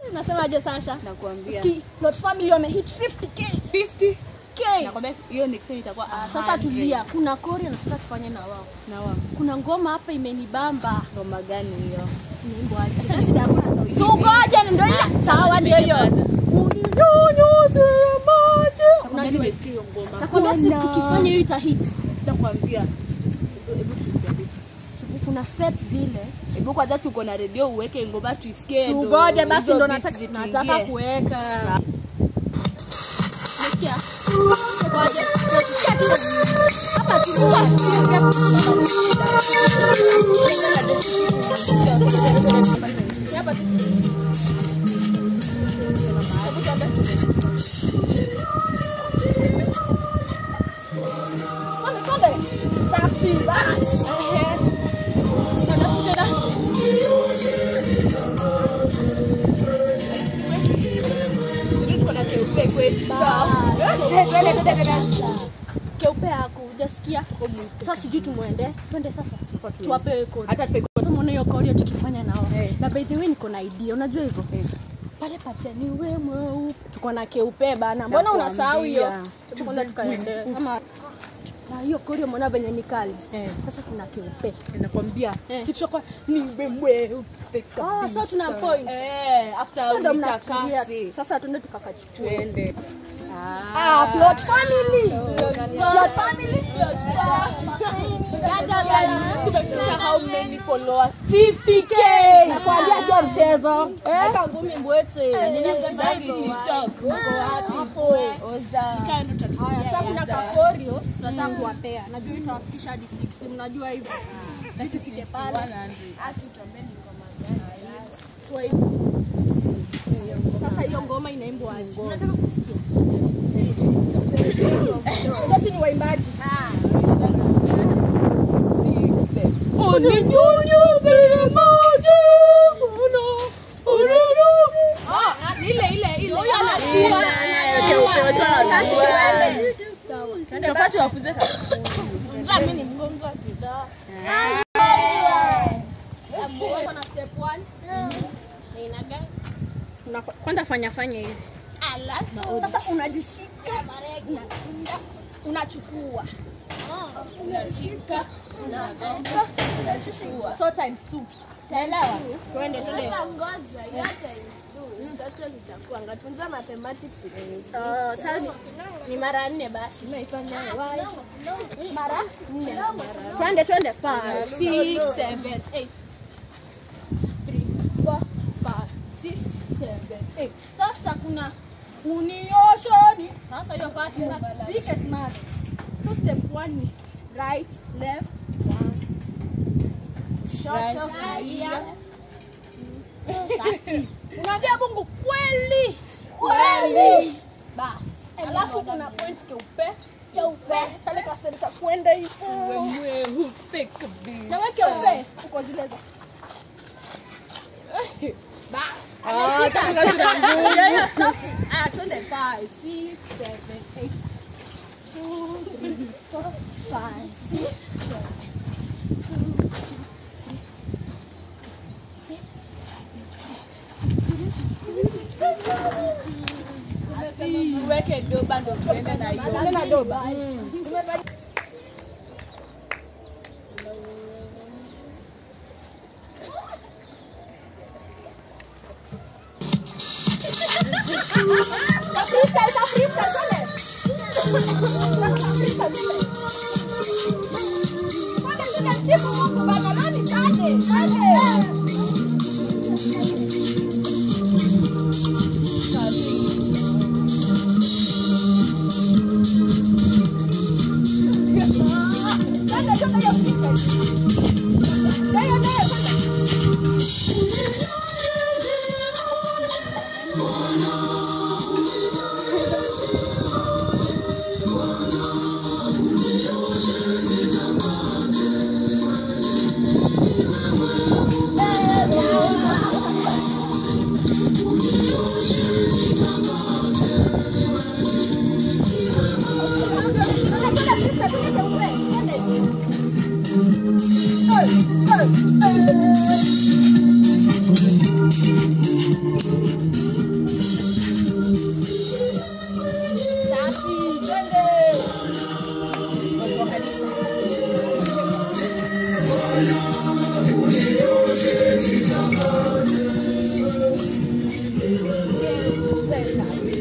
Nasemaje Sasha? nakwambia Ski, Lot Family wamehit 50k. 50 K. nakwambia hiyo next time itakuwa Sasa 100. tulia, kuna kori nataka tufanye na wao. na wa Kuna ngoma hapa imenibamba. ngoma gani hiyo Nimbwaje? Acha shida hakuna sauti. So ngoja ndio ile. Sawa ndio hiyo. Kwanza. Uninyunyuze maji. Nakwambia Unajua nimesikia hiyo ngoma Nakwambia si Bwana. tukifanya hiyo itahit. nakwambia Hebu- hebu tutuambie. Kuna steps zile. hebu kwanza si uko na redio uweke ngoma tuisikie ndo Tugoje basi hizo ndo beats nataka zituingie. nataka kuweka. Umesikia? Ngoja. Nasikia tu. Hapa tu. Hapa tu. Twende, twende. Safi basi. Ehe. Twende, twende. Tuko na keupe kwetu. keupe yako ujasikia sasa sijui tumwende twende sasa tuwape kodi hata tupe Sasa muone hiyo kodi tukifanya nao Eh. na by the way niko na idea unajua hivyo pale pateni we mweupe tuko na keupe bana mbona Nakwambia. unasahau hiyo tukwenda tukaende kama na hiyo kodi umeona venye ni kali Eh. sasa kuna keupe nakwambia Eh. si tutakuwa niwe mweupe Ah, kabisa. so tuna point. Eh, after Sasa ndo ulitakasi. mnafikiria sasa tuende tukakachukue Twende. ah plot family plot family Tumefikisha how many followers? 50k. nakwambia sio mchezo eh ngumi mbwete. TikTok. Uko wapi? Oza. Haya, sasa kuna kakorio tunataka kuwapea. Najua itawafikisha hadi 60, mnajua hivyo. Na sifike pale. 100. Tuwa hivyo. Sasa hiyo ngoma inaimbwa aje? Nataka kusikia. Basi ni waimbaji. Uninyunyuze maji. Uno. Uno. Ah, ile ile ile. Huyo anachua. Tafati wafunze Mimi ni mgonjwa kidogo. Kuna step 1. Una- Kwanza fanya fanya hivi. Sasa unajishika unaenda unachukua unashika unagonga unachukua so times two naelewa twende twende Sasa ngoja, hiyo times two, total itakuwa ngapi? Unajua mathematics ni Uh, sasa ni mara nne basi mara nne twende twende five six seven eight three four five six seven eight sasa kuna unioshoni sasa hiyo party pike smart so step one ni right left one kushoto, kulia. unaambia Mungu kweli kweli, basi alafu kuna point keupe keupe kale kaseri ka kwenda hivi mweupe kabisa. jamaa keupe uko zile za Ah, taka sura ngumu. Yeah, yeah, safi. Ah, twende five, six, seven, eight. Two, three, four, five, six, seven. Two, three, six, Tuweke doba ndo tuende na hiyo. Tuende na doba. twende. Watu wa kanisa. Pesa.